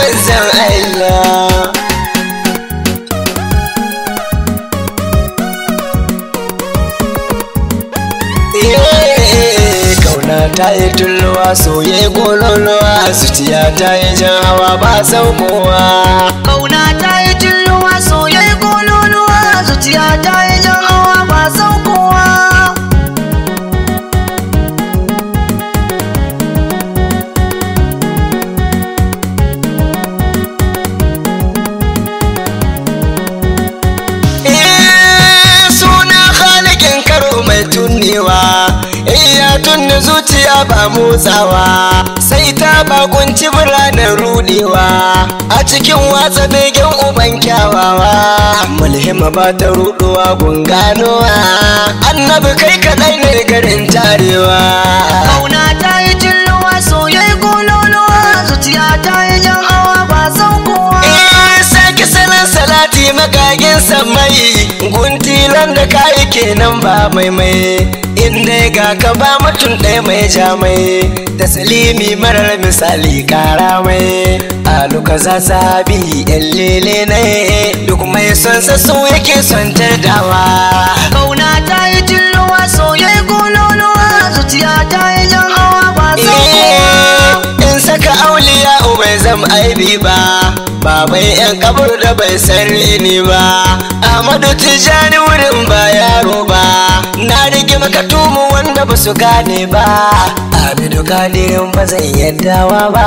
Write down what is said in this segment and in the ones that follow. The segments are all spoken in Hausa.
manzan Allah Eh, kauna ta yi tulluwa soye gololuwa zuciya ta yi jan hawa ba saukowa Kauna ta yi tilluwa soyayya gololuwa zuciya ta yi jan hawa ba saukowa. Eh, suna halikin karo mai tunnewa iya tunni zuciya ba motsawa sai ta bakunci biranen rudewa a cikin watsa begen uban kyawawa mulhima ba ta ruduwa gunganowa annabi kai kadai ne garin tarewa Kauna ta yi tilluwa soyayya gololuwa zuciya ta yi jan hawa ba saukowa. Eh, sake salon salati magagin samai guntilan da kayi kenan ba mai mai inda ga ka ba mutum ɗaya mai jamai taslimi marar misali kara mai aluka za sabi yan lele ne duk mai son sa su yake son tardawa Kauna ta yi tilluwa soyayya gololuwa zuciya ta yi jan hawa ba saukowa. in saka auliya bai zam aibi ba babai yan kabur da bai san ni ba Ahmadu Tijjani wurin ba yaro ba na rige maka tumu wanda ba su gane ba Abidu Kadirin ba zai yaddawa ba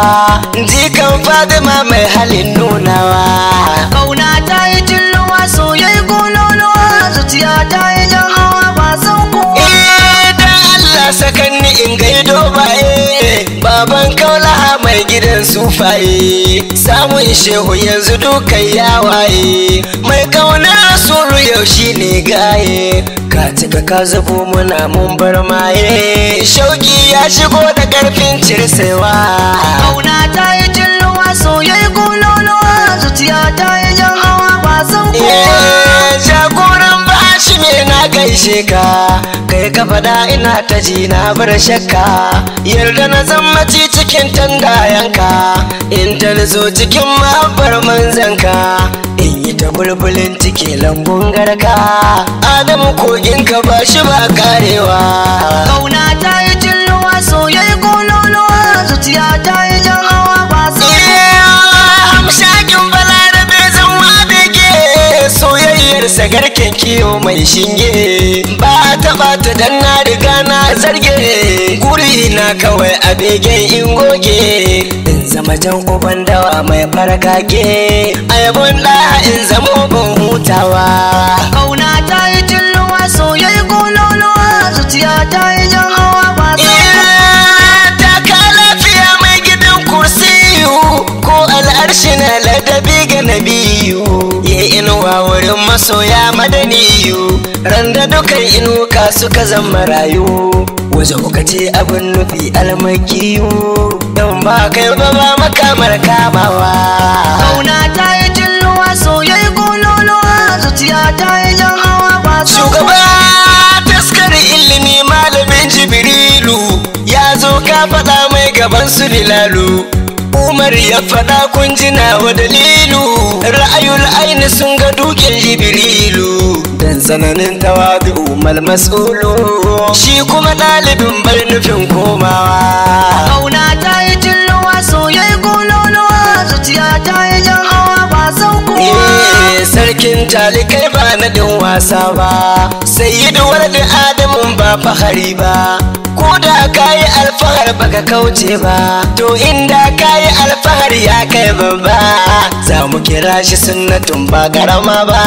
jikan Fatima mai halin nunawa Kauna ta yi tilluwa soyayya gololuwa zuciya ta yi jan hawa ba saukowa. Eh, dan Allah sakanni in gaido baye baban kaulaha mai gidan sufaye samun shehu yanzu dukan yawaye mai kaunar rasulu yau shine gaye ka cika ka zubo muna mun bar maye shauki ya shigo da karfin cirsewa Kauna ta yi tilluwa soyayya gololuwa zuciya ta yi jan hawa ba saukowa. Eh, jagoran bashi me na gaishe ka kai ka faɗa ina ta ji na bar shakka yarda na zammaci cikin tandayanka in ta zo cikin mahabbar manzanka in yi ta bulbulin ciki lambun garka adamu kogin ka ba shi ba karewa Kauna ta yi tilluwa soyayya gololuwa zuciya ta yi jan hawa ba saukowa. Hamshakin balarabe zan wa bege soyayyarsa garken kiyo mai shinge ba ta bata dan na riga na zarge guri na kawai a begen in goge in zama jan uban dawa mai farkake a yabon da in zama ban hutawa Kauna ta yi tilluwa soyayya gololuwa zuciya ta yi jan hawa ba saukowa. taka lafiya mai gidan kursiyu ko al'arshi na ladabi ga nabiyu ya inuwa wurin masoya madaniyu randa dukan inuka suka zama rayu waje kuka ce abin nufi almakiyu don ba kai ba ba makamar kamawa Kauna ta yi tilluwa soyayya gololuwa zuciya ta yi jan hawa ba shugaba saukowa. taskar ilimi malamin jibrilu ya zo ka faɗa mai gaban su lilalu umar ya faɗa kun jina wa dalilu ra'ayul aini sun ga dukin jibrilu dan tsananin tawadu mal mas'ulu shi kuma ɗalibin bar nufin komawa Kauna ta yi tilluwa soyayya gololuwa zuciya ta yi jan hawa ba saukowa. Eh, sarkin talikai ba na ɗin wasa ba sai yi da adamun ba fahari ba ko da ka yi alfahar baka kauce ba to inda ka yi alfahar ya kai babba za mu kira shi sunnatun ba karama ba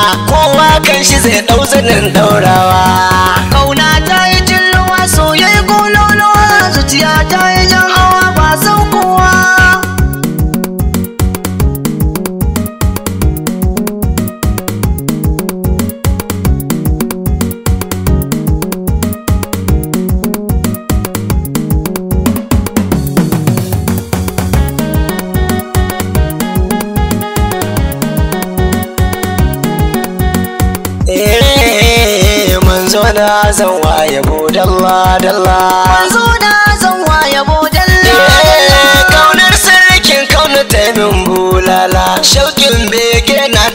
kowa kan shi zai ɗau zanin ɗaurawa Kauna ta yi tilluwa soyayya gololuwa zuciya ta yi jan hawa ba saukowa. eh manzo na zan waye dalla dalla Manzo na zan waye Eh, bodalla. kaunar sarkin kauna ta min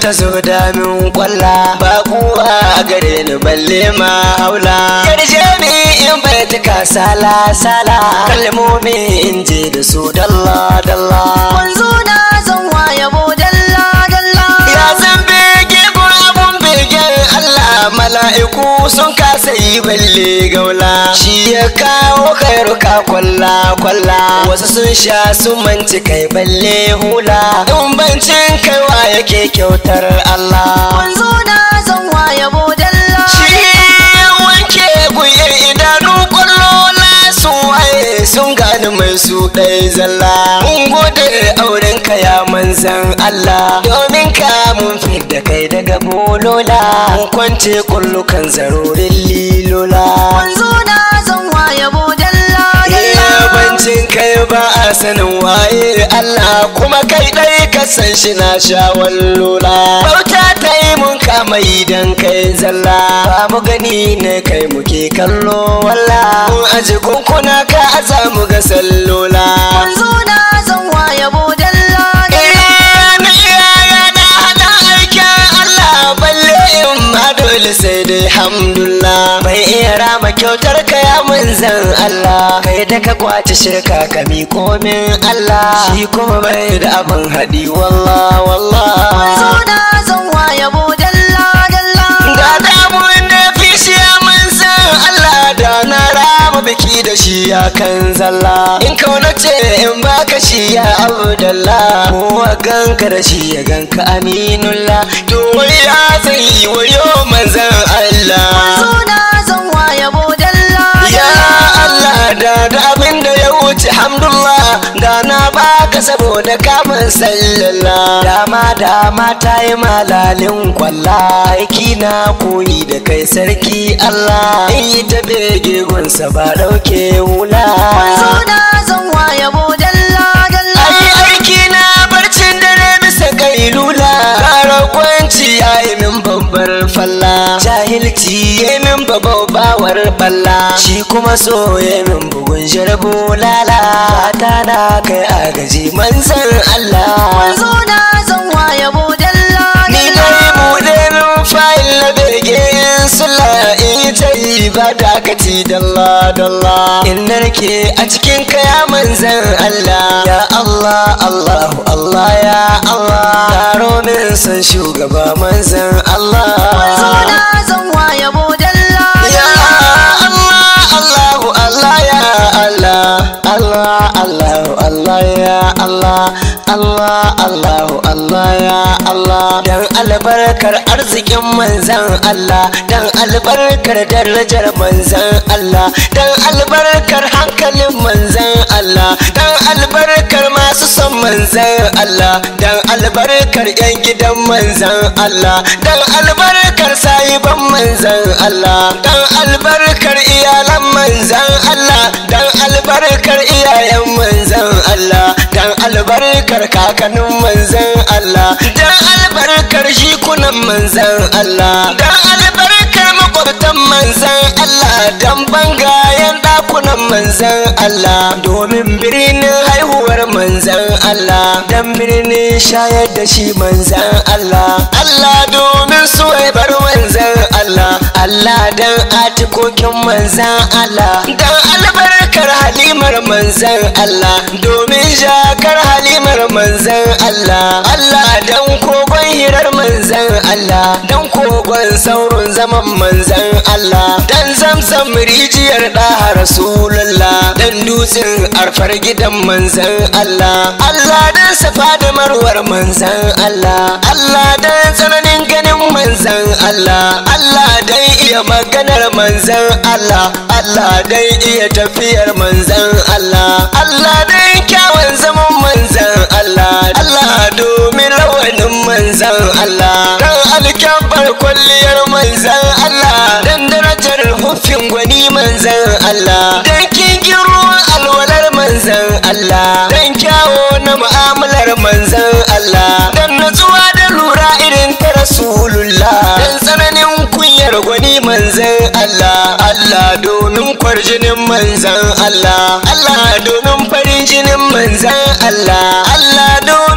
ka zo da min kwalla ba kuwa a gare ni balle ma haula yarje mi in bai tuka sala sala kalmomi in je da su dalla dalla Manzo na zan yabo dalla dalla ya san bege ko abun begen Allah mala'iku sun kasa yi balle gaula shi ya kawo kairuka kwalla kwalla wasu sun sha sun manci kai balle hula in bancin kaiwa yake kyautar Allah Manzo na zan yabo dalla shi wanke guyar idanu kwallola sun waye sun gani mai su ɗaya zalla mun gode auren ka ya manzan Allah domin ka mun fidda kai daga bolola mun kwance kullukan zarorin lilola Manzo na zan yabo dalla dalla bancin kai ba a sanin waye Allah kuma kai ɗai ka san shi na sha wallola bauta ta yi mun kama idan kai zalla ba mu gani ne kai muke kallo walla mun aji kunkuna ka aza mu ga sallola Manzo na zan yabo dalla dalla Eh, na iyaya na hada aikin Allah balle in ma dole sai dai hamdulillah mai iya rama kyautar ka ya manzan Allah kai da ka kwace shirka ka miko min Allah shi kuma bai da abin haɗi wallah wallah Manzo na zan yabo dalla dalla da damun da fi shi ya manzan Allah da na rama biki da shi ya kan zalla in kauna ce in baka shi ya abdallah kowa ganka da shi ya ganka aminullah to wai ya zai wayo manzan Allah Manzo na zan yabo dalla ya dalla Allah da da abin da ya wuce hamdulillah da na baka saboda kamun sallallah dama dama ta yi malalin kwalla aiki na koyi da kai sarki Allah in yi ta bege gunsa ba dauke hula Manzo na zan yabo dalla dalla Ai aiki na barcin dare bisa kailula Kara kwanci ya yi min babbar falla Jahilci ya yi min babbar balla Shi kuma so ya yi min bugun jarbu lala Fata na kai agaji manzan Allah Manzo na zan yabo dalla Ni dalla dai buɗe min fayil na bege in sula in ta yi ba dakati dalla dalla in narke a cikin kaya manzan Allah ya Allah Allahu Allah ya Allah taro min san shugaba manzan Manzo Allah na zan yabo dalla ya dalla Allah Allahu Allah ya Allah Allah Allahu Allah ya Allah Allah Allahu Allah ya Allah dan albarkar arzikin manzan Allah dan albarkar darajar manzan Allah dan albarkar hankalin manzan Allah dan albarkar masu son manzan Allah dan albarkar yan gidan manzan Allah dan albarkar sahiban manzan Allah dan albarkar iyalan manzan Allah dan albarkar iyayen manzan Allah dan albarkar kakannin manzan Allah dan albarkar shikunan manzan Allah dan albarkar makwabtan manzan Allah dan bangayen dakunan manzan Allah domin birnin haihuwar manzan Allah dan birnin shayar da shi manzan Allah Allah domin suwaibar manzan Allah Allah dan atikokin manzan Allah dan albarkar halimar manzan Allah domin jakar halimar manzan Allah Allah dan kogon hirar manzan Allah dan kogon saurin zaman manzan Allah dan zamzam rijiyar da rasulullah dan dutsen arfar gidan manzan Allah Allah dan safa da marwar manzan Allah Allah dan tsananin ganin manzan Allah Allah dan iya maganar manzan Allah Allah dan iya tafiyar manzan Allah Allah dan kyawun zaman manzan Allah Allah domin rawanin manzan Allah dan alkyabar kwalliyar manzan Allah dan darajar hufin gwani manzan Allah dan kingin ruwan alwalar manzan Allah dan kyawo na mu'amalar manzan Allah dan natsuwa da lura irin ta rasulullah dan tsananin kunyar gwani manzan Allah Allah domin kwarjinin manzan Allah Allah domin farin jinin manzan Allah Allah domin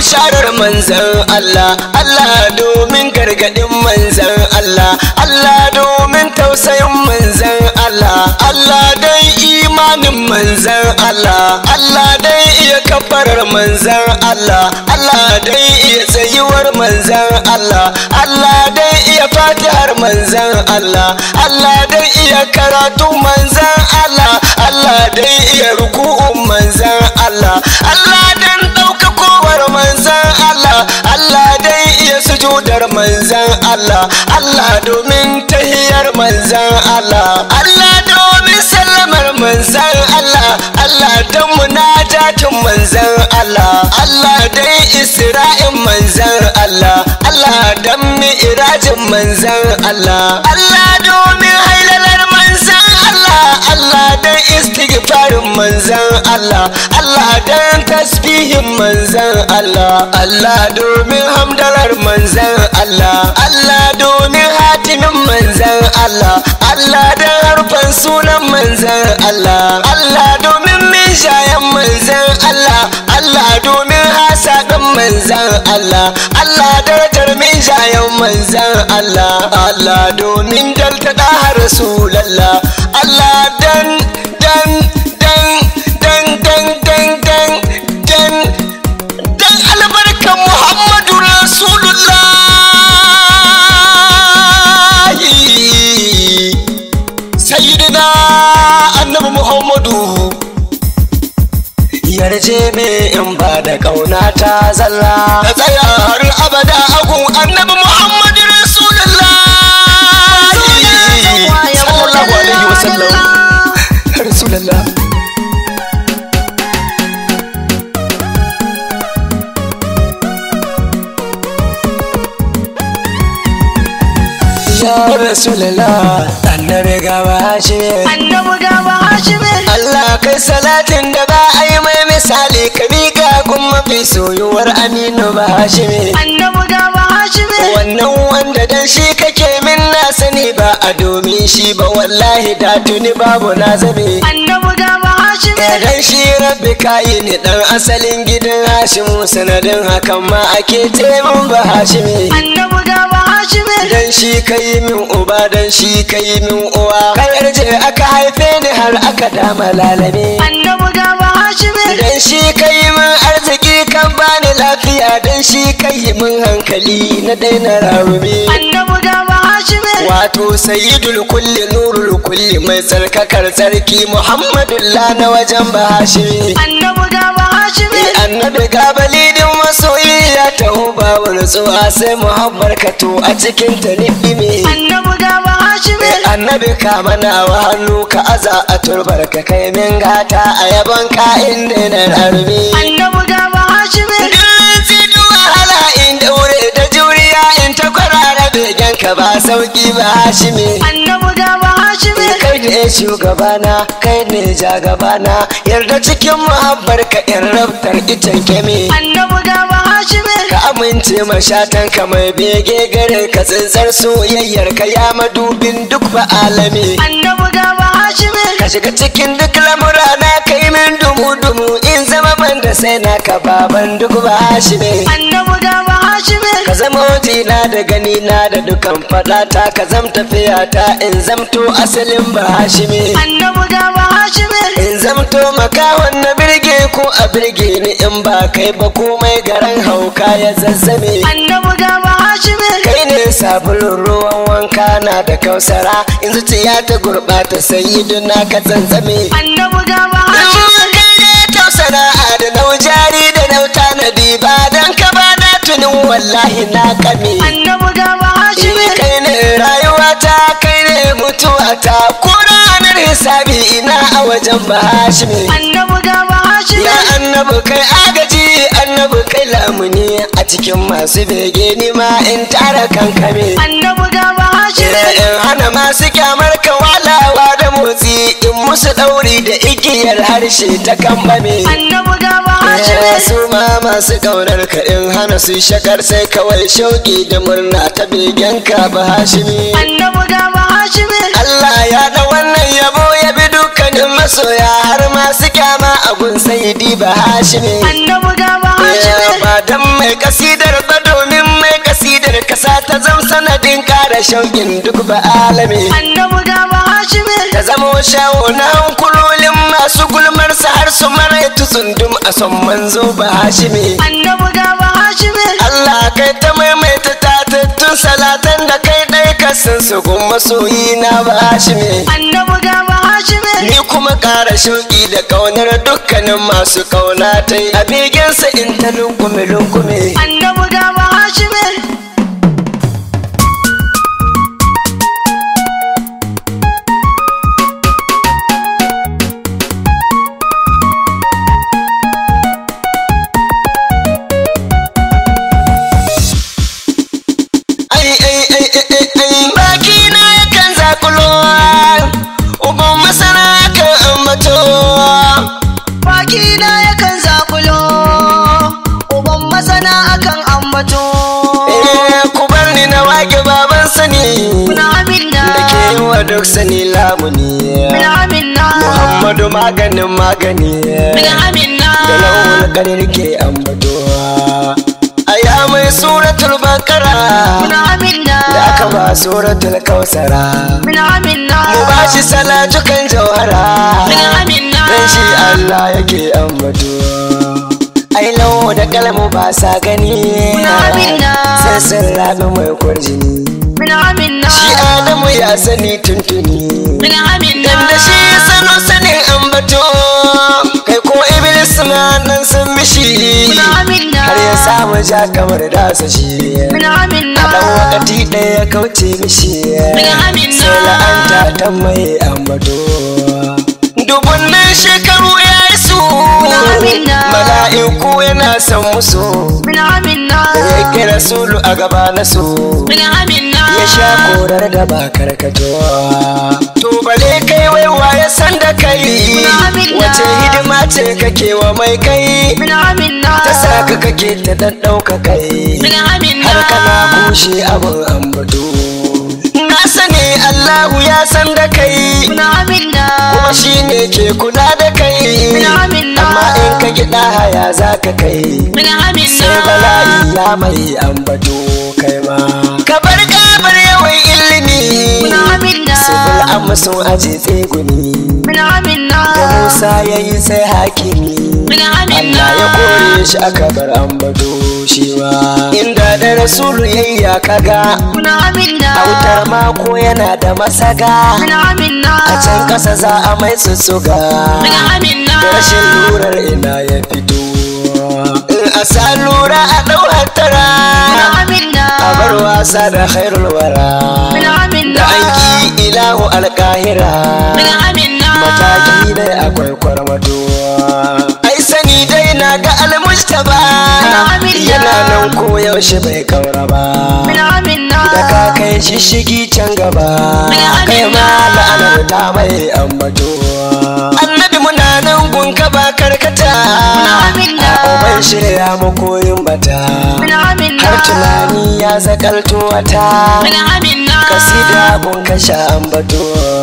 bisharar manzan Allah Allah domin gargadin manzan Allah Allah domin tausayin manzan Allah Allah dai imanin manzan Allah Allah dai iya kafarar manzan Allah Allah dai iya tsayuwar manzan Allah Allah dai iya fatihar manzan Allah Allah dai iya karatu manzan Allah Allah dai iya ruku'un manzan Allah Allah dan ɗaukakowar manzan Allah Allah dai iya sujudar manzan Allah Allah domin tahiyar manzan Allah Allah domin sallamar manzan Allah Allah don munajatin manzan Allah Allah dai isra'in manzan Allah Allah don mi'irajin manzan Allah Allah domin hailalar manzan Allah Allah don istighfarin manzan Allah Allah don tasbihin manzan Allah Allah domin hamdalar manzan Allah Allah domin hatimin manzan Allah Allah don harfan sunan manzan Allah Allah domin mishayen manzan Allah Allah domin hasaɗin manzan Allah Allah darajar mishayen manzan Allah Allah domin dalta har Rasulallah Allah dan dan dan dan dan dan dan dan dan albarkan Muhammadu Rasulullah Sayyidina Annabi Muhammadu yarje me in ba da kauna ta zalla ta tsaya har abada agun Annabi Muhammadu Rasulullah sallallahu alaihi wasallam Rasulullah Ya Rasulullah annabi gaba shi Annabi gaba Hashimi Allah kai salatin da ba a yi mai misali ka miƙa gun mafi soyuwar aminu ba hashimi Annabi gaba Hashimi wannan wanda dan shi kake min na sani ba a domin shi ba wallahi da tuni babu na zabe Annabi gaba Hashimi dan shi rabbi kayi ni dan asalin gidan hashimu sanadin hakan ma ake taimun ba hashimi Annabi gaba Hashimi dan shi kai min uba dan shi kai min uwa ka yarje aka haife ni har aka dama lalame Annabi gaba Hashimi dan shi kai min arziki kan bani lafiya dan shi kai min hankali na daina rarumi Annabi gaba Hashimi wato sayyidul kulli nurul kulli mai tsarkakar tsarki muhammadullah na wajen bahashi Annabi gaba Hashimi annabi gabalidin masoyi ya taho babu nutsuwa sai muhabbar ka to a cikin ta ni'ime Annabi gaba Hashimi annabi ka mana wa hannu ka aza a turbar ka kai min gata a yabon ka inda na rarmi Annabi gaba Hashimi Duk wahala in daure da juriya in ta kwarara begen ka ba sauki ba hashimi Annabi gaba Hashimi kai ne shugabana kai ne jagabana yarda cikin muhabbar ka in rabtar icen kemi Annabi gaba Hashimi ka amince mashatan ka mai bege gare ka tsintsar soyayyar ka ya madubin duk ba alami Annabi gaba Hashimi ka shiga cikin duk lamura na kai min dumu dumu in zama ban da sai na ka baban duk ba shi ne Annabi gaba Hashimi ka zama wajena da gani na da dukan fadata ka zam tafiya ta in zamto asalin ba hashimi Annabi gaba Hashimi in zamto makawan na birge ko a birge ni in ba kai ba komai garan hauka ya zazzame Annabi gaba Hashimi kai ne sabulun ruwan wanka na da kausara in zuciya ta gurbata sayyiduna ka zanzame Annabi gaba Hashimi kai ne tausana da naujari da nauta na ba dan ka ba na tunin wallahi na kame Annabi gaba Hashimi kai ne rayuwata kai ne mutuwata ko ranar hisabi ina a wajen bahashimi Annabi gaba Hashimi ya annabi kai agaji annabi kai lamuni a cikin masu bege ni ma in tara kankame Annabi gaba Hashimi in hana masu kyamar ka walawa da motsi in musu ɗauri da igiyar harshe ta kambame Annabi gaba Ya Hashimi su ma masu ƙaunar ka in hana su shakar sai kawai shauƙi da murna ta begen ka ba hashimi Annabi gaba Hashimi Allah ya da wannan yabo ya bi dukkanin masoya har masu kyama a gun sayidi ba hashimi Annabi gaba Ya Hashimi ba dan mai kasidar ba domin mai kasidar kasa ta zam sanadin kara shauƙin duk ba alame annabi ga ba hashimi ta zamo shawo na hankulolin masu gulmarsa har su maraitu tsundum a son manzo ba hashimi annabi ga ba hashimi Allah kai ta maimaita tatattun salatan da kai ɗai kasan su gun masoyi na ba hashimi annabi ga ba hashimi Ni kuma ƙara shauƙi da ƙaunar dukkanin masu ƙauna ta yi a begensa in ta lungume lungume. annabi ga ba hashimi Ai ai ai ai ai ai baki na yakan zakulo uban masana kan ambato. baki na yakan zakulo uban masana akan ambato Eh ku bar ni na wage baban sani na aminna da ke yi wa duk sani lamuni. na aminna Muhammadu maganin magani. na aminna da launin kadir ke ambato aya mai suratul bakara na aminna da aka ba suratul kausara na aminna mu ba shi salatukan jawhara na aminna dan shi Allah yake ambato ai lau da kalamu ba sa gani Amina. sai sun rabi mai kwarjini na aminna shi Adamu ya sani tuntuni na aminna Dan da shi ya sano sanin ambato kai ko iblis ma nan sun mishi na aminna har ya samu ja kamar dasa shi na aminna a dan wakati ɗaya ya kauce mishi Amina. sai la'anta ta mai ambato dubunnan shekaru ya yi su Amina. mala'iku yana son musu na aminna ya kira sulu a gaba na su na aminna ya sha korar da ba karkatowa to bale kai waiwa ya san da kai Amina. wace hidima ce kake wa mai kai na aminna ta saka kake ta daddauka kai na aminna har kana kushe abin ambato na sani Allahu ya san da kai na aminna kuma shi ne ke kula da kai Amina. amma in ka gida haya za ka kai na aminna sai bala'i ya mai ambato kai ma ka bar gabar yawan ilimi na aminna subul amma sun aje tseguni na aminna da musa ya yi sai hakimi na aminna Allah ya kore shi aka bar ambato shi ma inda da rasulu yayya kaga na aminna autar mako yana da masaga na aminna a can kasa za a mai sussuga na aminna da rashin lurar ina ya fito in a sa lura a ɗau hattara na aminna a bar wasa da khairul wara na aminna da aiki ilahu alkahira na aminna mataki dai akwai kwarmato ai sani dai na ga almustaba Amina. yana nan ko yaushe bai kaura ba na aminna da ka kai shishigi can gaba Amina. kai ma la'anar ta mai ambato annabi muna nan gunka ba karkata Amina. a uban shirya mu koyin bata na aminna har tunani ya zakalto wata na aminna kasida gun kasha ambato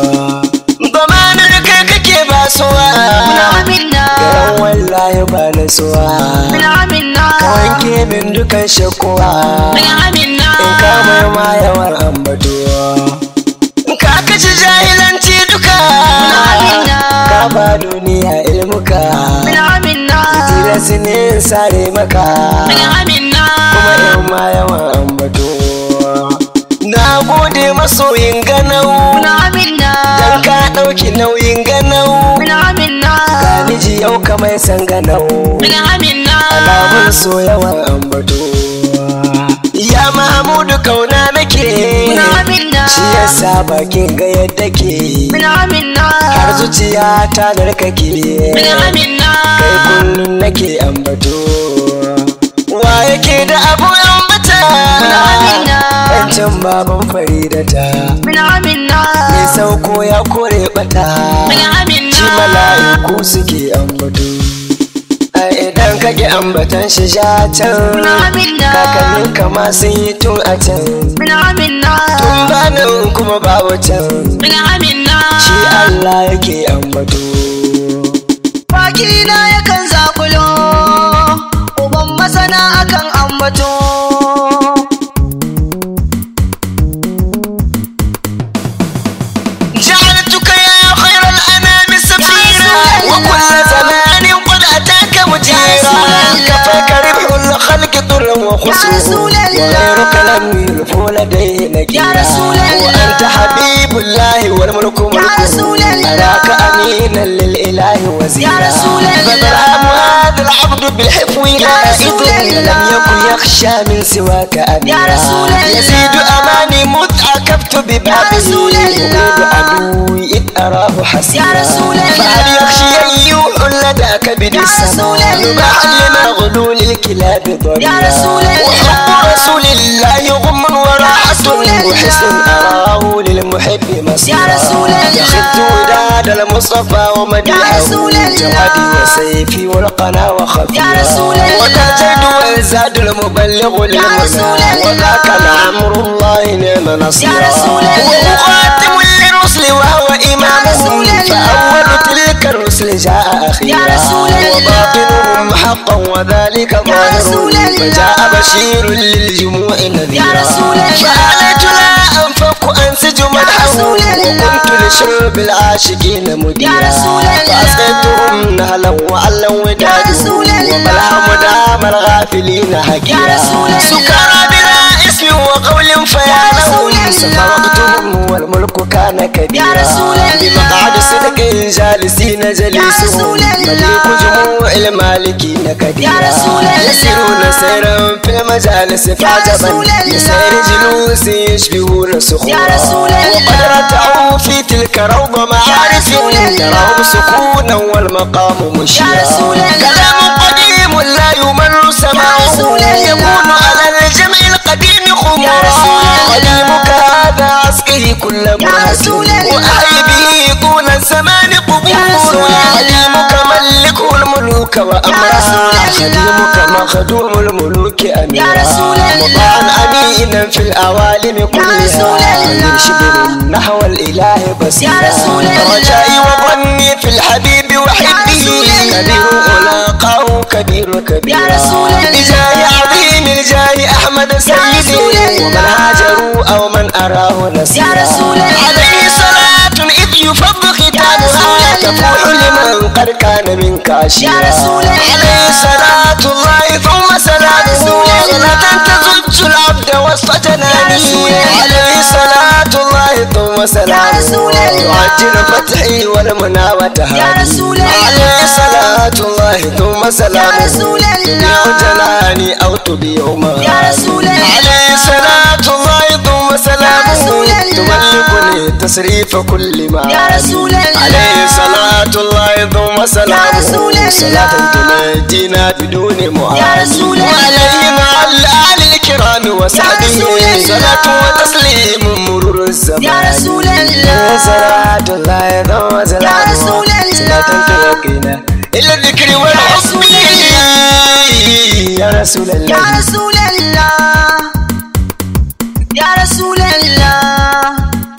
Bamanar kai kake basuwa na aminna Garan wallahi ba na suwa na aminna Ka wanke min dukan shakuwa na aminna In ka mai ma yawan ambato Ka kashe jahilanci duka Amina. Ka ba duniya ilmuka na aminna Tira su ne in sare maka na aminna Kuma in ma yawan ambato Na gode masoyin ganau na aminna Dan ka ɗauki nauyin ganau na aminna Ga miji yau ka mai san ganau na aminna Alamun so yawan ambato Ya Mahamudu kauna nake na aminna Shi yasa bakin ga yadda ke na aminna Har zuciya ta narkake na aminna Kai kullum nake ambato Wa yake da abu ambata Amina. Wancan baban faridata na aminna Mai sauko ya kore bata na aminna shi mala'iku suke ambato a idan kake ambatan shi sha can na aminna kakannin kama sun yi tun a can na aminna tun banin kuma babu can na aminna shi Allah yake ambato baki na yakan zakulo uban masana akan amma وكل زمان قد أتاك مجيرا كفاك ربح الخلق ضرا وخسرا رسول الله. وغيرك لم يلف لديه نكيرا يا رسول الله. وأنت حبيب الله والملك ملكه رسول الله. أراك أمينا للإله وزيرا يا رسول الله. فبرهام هذا العبد بالحفو لا رسول إذن الله. لم يكن يخشى من سواك أميرا يا رسول الله. يزيد أماني مذ عكفت ببابه رسول الله. يقول عدوي إذ أراه حسيرا يا رسول الله. فهل يخشي أن يوحل ذاك كبد يا رسول السماء الله. يباح لما غلول الكلاب ضريا يا رسول الله. وحب رسول الله غم وراحة رسول الله. وحسن أراه للمحب مصيرا يا رسول الله. يخد وداد المصطفى ومديحه يا رسول الله. جوادي وسيفي والقنا وخفيرا يا رسول الله. وتجد والزاد المبلغ للمنى رسول الله. وذاك الأمر الله نعم نصيرا يا رسول الله. وخاتم للرسل وهو إمامهم رسول الله. فأول تلك الرسل جاء أخيرا يا رسول الله. وباطنهم حقا وذلك ظاهر رسول الله. فجاء بشير للجموع نذيرا يا رسول الله. فآلت لا أنفق أنسج مدحه رسول الله. وكنت لشرب العاشقين مديرا يا رسول الله. فأسقيتهم نهلا وعلا ودادا رسول الله. وبلهم دام الغافلين حكيرا يا رسول الله. سكارى بلا اسم وقول فيا يا لهم رسول الله. سفرتهم والملك كان كبيرا يا رسول الله. بمقعد صدق جالسين جليسهم رسول الله. مليك جموع المالكين كديرا يا رسول الله. يسيرون سيرا في المجالس فعجبا رسول الله. يسير جلوس يشبهون سخورا يا رسول الله. وقد رتعوا في تلك روض معارف رسول الله. تراهم سكونا والمقام مشيرا يا رسول الله. كلام قديم لا يمل سماعه رسول الله. يكون على الجمع القديم يا خمورا رسول الله. قديمك هذا عسكه كل مرة رسول الله. وأحي به طول الزمان يا رسول قبورا الله. قديمك ملكه الملوك وأمرا رسول الله. خديمك مخدوم الملوك أميرا يا رسول الله. مطاعا أمينا في الأوالم كلها رسول الله. يرشد نحو الإله بصيرا يا رسول الله. رجائي وظني في الحبيب وحبه رسول الله. كبير ألاقاه كبير كبير يا رسول الله. بجاه عظيم الجاه أحمد سيدي رسول الله. ومن هاجروا أو من أراه نسيرا يا رسول الله. عليه صلاة إذ يفض ختامها رسول الله. تفوح لمن قد كان منك عشيرا يا رسول الله. عليه صلاة الله ثم سلامه رسول الله. صلاة تزج العبد وسط جنانه رسول الله. عليه صلاة الله ثم سلامه رسول الله. تعجل فتحي والمنى وتهاني يا رسول الله. عليه صلاة الله ثم سلامه يا رسول الله. تبيع جناني أو تبيع ما يا رسول الله. عليه صلاة الله ثم سلامه رسول الله. تملكني تصريف كل ما يا رسول الله. عليه صلاة الله ثم سلامه رسول الله. صلاة تنجينا بدون معاني يا رسول الله. وعليه مع الآل الكرام وصحبه رسول الله. صلاة وتسليم مرور الزمان يا رسول الله. صلاة الله ثم سلامه رسول الله. صلاة تركنا إلى الذكر والحب رسول يا رسول الله يا رسول الله يا رسول الله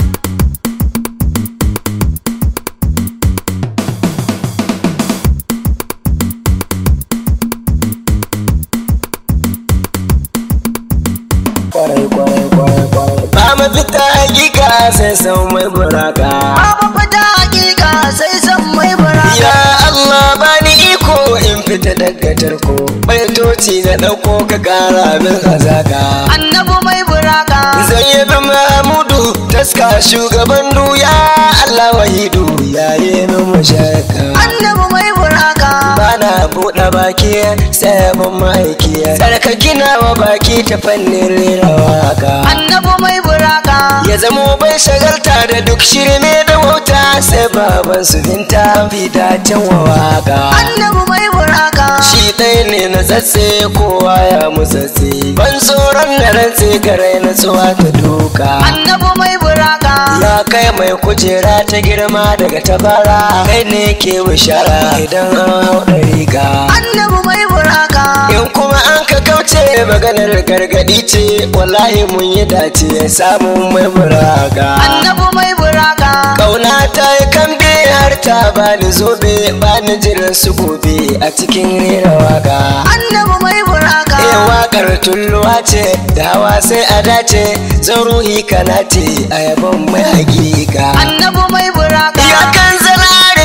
kwarai kwarai kwarai kwarai ba mu fita hakika sai sau mai buraka babu fita hakika sai san mai bara ya Allah bani iko in fita daga tarko baitoci na ɗauko ka ƙara min azaka annabi mai buraka zayyabi mahmudu taska shugaban duya Allah wahidu yaye min mashaka annabi mai buraka bana buɗe baki sai mun ma'aiki tsarkaki wa baki ta fannin rera waka annabi mai buraka ya zamo bai shagalta da duk shirme da wauta sai baban su binta fi dacen wa waka annabi mai buraka shi ɗaya ne na tsatse kowa ya mutsatse ban tsoron na rantse garai na tsuwa ta duka annabi mai buraka ya kai mai kujera ta girma daga tabara kai ne ke bishara idan an hau ɗari ka annabi mai buraka in kuma an ka kauce maganar gargadi ce wallahi mun yi dace samun mai buraka annabi mai buraka kauna ta yi kambe har ta bani zobe bani jiran su gobe a cikin rera waka annabi mai buraka Eh wakar tulluwa ce da hawa sai a dace zan ruhi kana ce a yabon mai hakika annabi mai buraka ya kan zala rufina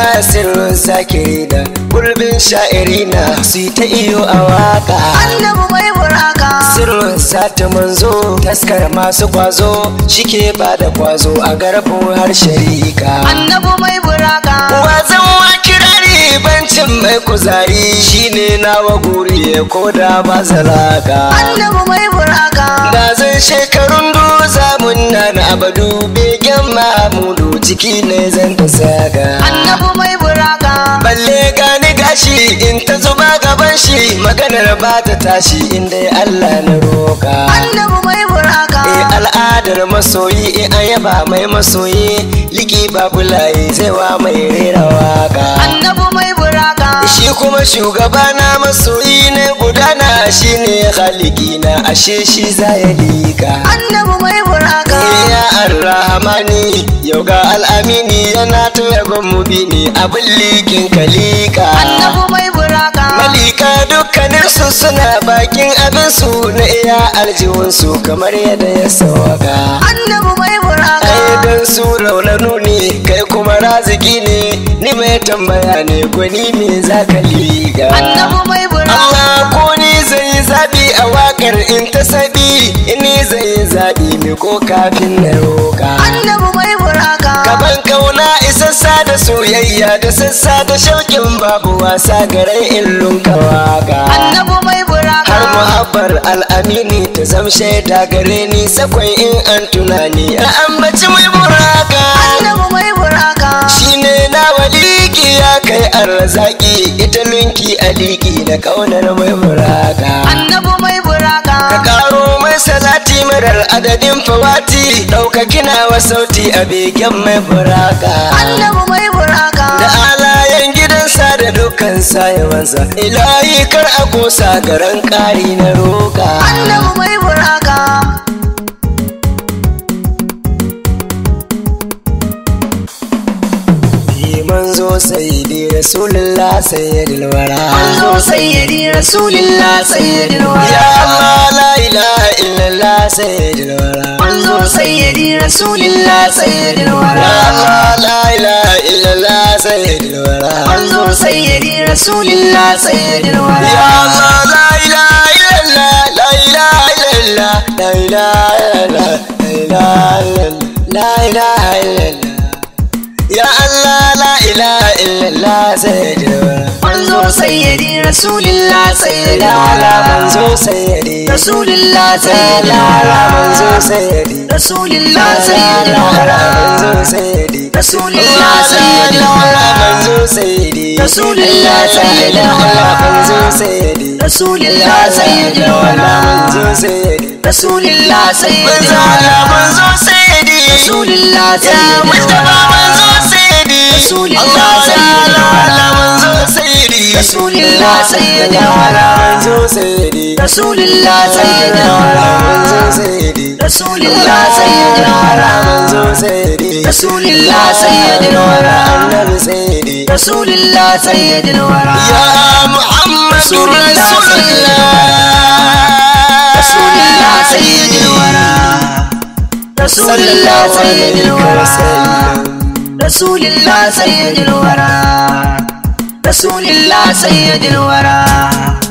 sirrin sakiri da gurbin sha'irina su yi ta iyo a waka annabi mai buraka sirrin sata manzo taskar masu kwazo shike ba da kwazo a garbin har sharika annabi mai buraka wazan wa kirari bancin mai kuzari shine nawa guri ya koda ba zalaka annabi mai buraka da zan shekarun du zamun na na abadu begen mamudu ciki ne zan ta saka annabi mai buraka balle gani gashi in ta zuba gaban shi maganar ba ta tashi inda Allah na roka annabi mai buraka Eh al'adar masoyi in an yaba mai masoyi liki babulaye zai wa mai rera waka annabi mai buraka shi kuma shugaba na masoyi ne gudana shine haliki na ashe shi za ya lika annabi mai buraka ya arrahmani yau ga al'amini yana ta yabon mubini abin likin kalika annabi mai buraka malika dukkaninsu suna bakin abinsu na iya aljihunsu kamar yadda ya sawaka annabi mai buraka ai dan su raunanu ne kai kuma raziki ne ni mai tambaya ne gwani me za ka liga annabi mai buraka Allah ko ni zai yi zaɓi a waƙar in ta sabi ni zai yi zaɓi me ko kafin na roƙa annabi mai buraka Gaban kauna isassa da soyayya da sassa da shauƙin babu wasa garai in lunka waka annabi mai buraka har muhabbar al'amini ta zam shaida gare ni sakwai in an tunani a ambaci mai buraka annabi mai buraka shine na waliki ya kai arzaki ita lunki aliki da kaunar mai buraka annabi mai buraka ka karo mai salati marar adadin fawati ɗaukaki wa sauti a begen mai buraka annabi mai buraka da alayen gidansa da dukkan sayawansa ilahi kar a kosa garan ƙari na roka annabi mai buraka manzo sayyidi rasulullah sayyidul wara manzo sayyidi rasulillah sayyidil wara ya allah la ilaha illallah sayyidul wara manzo sayyidi rasulillah sayyidil ya wara allah la ilaha illallah sayyidul wara manzo sayyidi rasulillah sayyidil ya wara allah la ilaha illallah la ilaha illallah la ilaha illallah la ilaha illallah la ilaha illallah ya allah la ilaha illallah sayyidul wara manzo sayyidi rasulillah sayyidil Lala wara manzo sayyidi rasulillah sayyidil Lala manzo wara sayyidi rasulillah sayyidil Lala wara manzo sayyidi rasulillah sayyidil Lala wara manzo sayyidi Rasulillah sayyidil Lala wara manzo sayyidi rasulillah sayyidil Lala manzo wara sayyidi rasulillah sayyidil Manzo Allah wara manzo sayyidi rasulillah Ya sayyidil Mustafa manzo wara sayyidi Rasulillah Allah sayyidil Allah wara manzo sayyidi rasulillah sayyidil wara manzo sayyidi rasulillah sayyidil wara manzo sayyidi rasulillah sayyidil wara manzo sayyidi rasulillah sayyidil wara annabi sayyidi rasulillah sayyidil wara ya muhammadu Rasulillah rasulullah rasulillah sayyidil wara rasulillah sayyidil wara rasulillah sayyidil wara rasulillah sayyidil wara